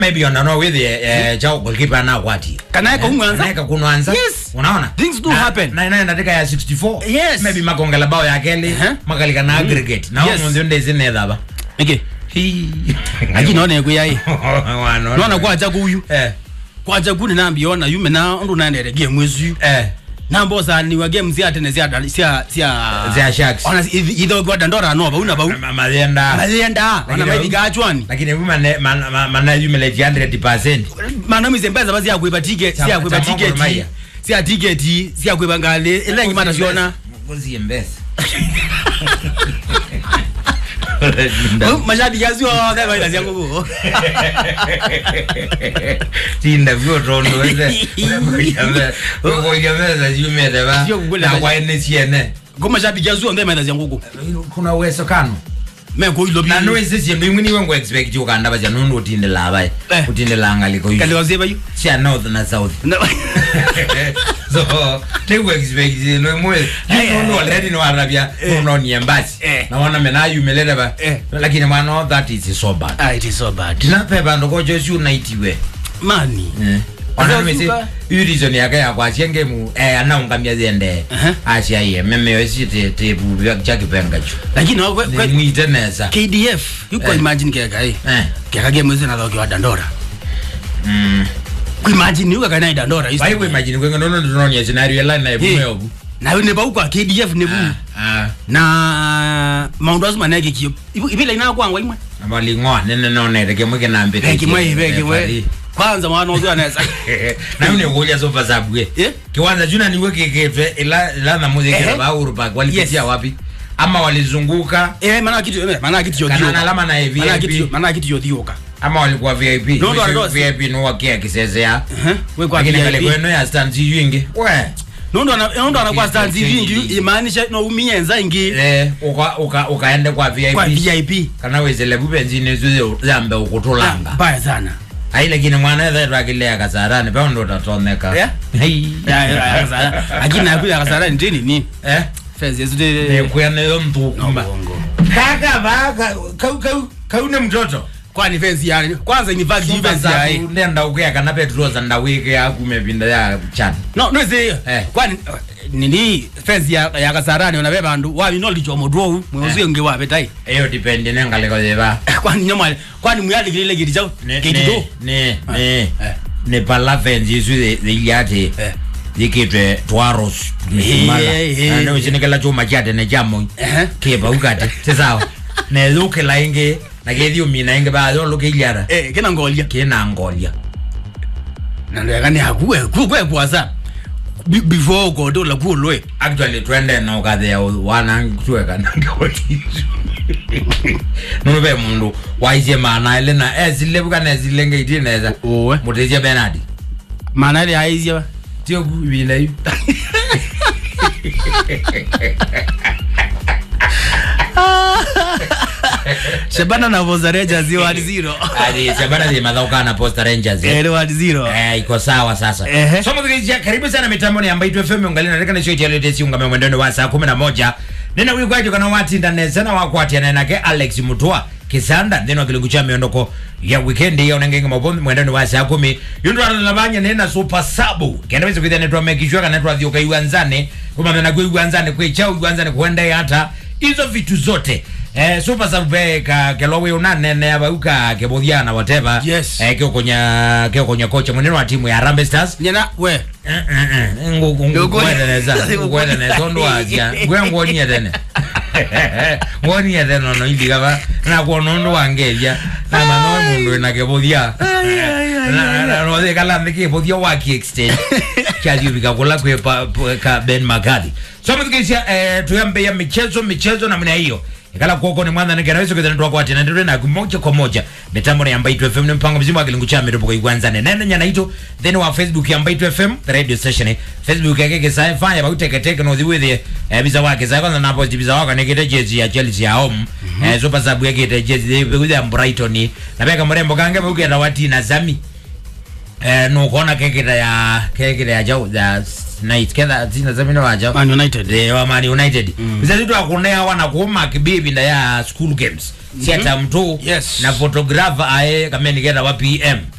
maybe ona no with eh chao goalkeeper na kwati Kana eka umwanza? Kana eka kunwanza Yes. unaona Things do Na- happen. na ina ndika ya 64 Yes. maybe makongela bao ya keli Uh-huh. makalika na aggregate na Yes. yes. ndio zine dhaba eke lakini naona kuyai naona kwacha kuyu eh kwacha kuni nambiona yume na ndu naendere game ezu eh nambosa niwa game sia tene sia sia sia Sia Sharks. ona idho kwa dandora no ba una ba Ma- mazienda alienda ona Lakini- maidi gachwani lakini huyu mana mana- ma- mana yumele 100% mana mize mbeza bazi yakwiba ticket Cha- sia kwiba cha Mongo ticket Maya. sia ticket sia kwiba ngale elengi mata siona ngozi yembesa mashabiki yazio kama kaida sia ngugu tinda vyotondo wese ngoyameza yumele ba Sio kugula na maji. kwa ene siene ko mashabiki yazio ndema ida sia ngugu kuna uwezekano me ko ilo bi na noise sindu imweni wengo expect ukanda baja nundu utindela abai Eh. utindela angaliko kale hiyo wazeba yu sia north na south so teku expect no mwe Eh, nundu already no arabia no ni embassy Eh. na wana mena yumelele ba Eh. lakini mwana that is so bad ah it is so bad tinape bandu kojo si unaitiwe mani ona Sasa mese suka- iyo reason yake ya kwasienge mu eh anaungamia zende Aha. asia ye meme yosi te te bu chakipenga chu lakini wa- kwa- mwite neza KDF yuko Eh. imagine keka eh eh keka game zina thoki wa dandora mm ku imagine yuka kana dandora isto baiwe imagine kwenye nono tunonya scenario line na ibume obu na ne ba ukwa KDF ne bu ah na maundu asu maneke kio ibile ina kwangwa imwe abali ngoa nene none reke mweke nambe beki mwe beki mwe kwanza mwana uzo anaweza na une kuja sofa zabwe Eh? kiwanza juna niwe keketwe ila ila na muziki Ehe. ba Urupa walipitia Yes. wapi ama walizunguka eh mana kitu eh, mana kitu Kana yodio na alama na mana kitu VIP mana kitu yodioka ama walikuwa VIP No, no, Mwisho no, si- VIP no wakia kisezea eh we kwa lakini kale VIP kweno ya stand yingi we nondo ana nondo ana kwa Okay, stand okay, vingi okay. imaanisha no umienza ingi eh uka uka ukaende kwa VIP kwa VIP kana wezele bubenzini zuze zambe Ah, ukutulanga mbaya sana ai lakini mwana ethe akilea kasarani pe ndo tatoneka Yeah? Hey. ya ya kasara lakini nakuja kasara ndini ni eh fezi yesu de nekwene yo mtukuma bongo kaka baka kau kau kau ne mtoto kwani fezi ya kwanza ni vazi Sumba fezi ya zaku hii nenda ukuya kana petroza ndawike akumepinda ya chan no no zi Eh. kwani uh, nini fezi ya ya kasarani ona bandu wabi no licho modwo mwezo nge wabe tai eyo dipendi nengaleko zeva kwani nyama kwani muyali kile kiti chao kiti ne Ah, ne eh. ne palavenzi isu thiyati Eh. yikitwe twaros Eh, eh, ane usinikela chuma chate ne chamo Eh. kiba ukate sisawa ne lukela ingi na kethi umina ingi ba yo lukilyara eh kina ngolia kina ngolia na ndo yakani hakuwe kuwe kwaza Be- before go do la kulwe actually twende na ukathea wana tuweka nangeotisu nube mundu waisie mana ile na ezilebuka nezilenge itineza owe mutesia benadi maana ile haizia tio kubila hiyo Shabana na Voza Rangers yo hadi zero. ali sabana de madhauka na posta rangers eh. Eh, leo hadi zero. Eh, iko sawa sasa Ehe. somo tukijia karibu sana mitambo ni ambayo tu FM ungalina nataka nisho cha leo si ungame mwendendo wa saa 11 nina wiko ajo kana wati ndane sana wa kwati na nake Alex Mutua kisanda neno kilungu cha miondoko ya weekend ya unangenge mabombi mwendendo wa saa 10 yundo analabanya nena super sabu kenda wizo kidhane tu amekishwa kana tu adhioka iwanzane kuma mena kwa iwanzane kwa chao iwanzane kuenda hata hizo vitu zote Eh, super sabu be ka kelowe unanene abauka kebodhiana whatever Yes. eh, kio konya kio konya kocha mwenendo wa timu ya Harambee Stars Nyana we. ngukweteneza ngukweteneza ondwazya ngwe nguonie tene nguonie tene ono indigava nakuona undu wangeria namanoe mundu ina kivuthia nothe kalambe kivuthia wa kiextend kyathiuvika kula kwi pa- pa- ka ben makadhi so mthikisia tuyambeya michezo michezo namna hiyo ikala kuoko ni mwanza nikena wiso kithana twakwa tena ndire na moja kwa moja mitambo ya Mbaitu FM ni mpango mzima wa kilungu cha mirupo kwa igwanza ne nene nyana ito then wa Facebook ya Mbaitu FM the radio station eh. Facebook yake kisa fanya ba uteke teke no thiwithe eh biza wake za kwanza na post biza wake nikite jezi ya Chelsea ya home eh super sabu yake ite jezi ya Brighton na beka mrembo kange buke na wati na Zami eh nukona kekira ya kekira ya jau ya night ketha zina zamina wa jau Man United eh wa Man United bizazi tu akunea wana kuuma kibibi nda ya school games siata mtu Yes. na photographer ae kameni kera wa PM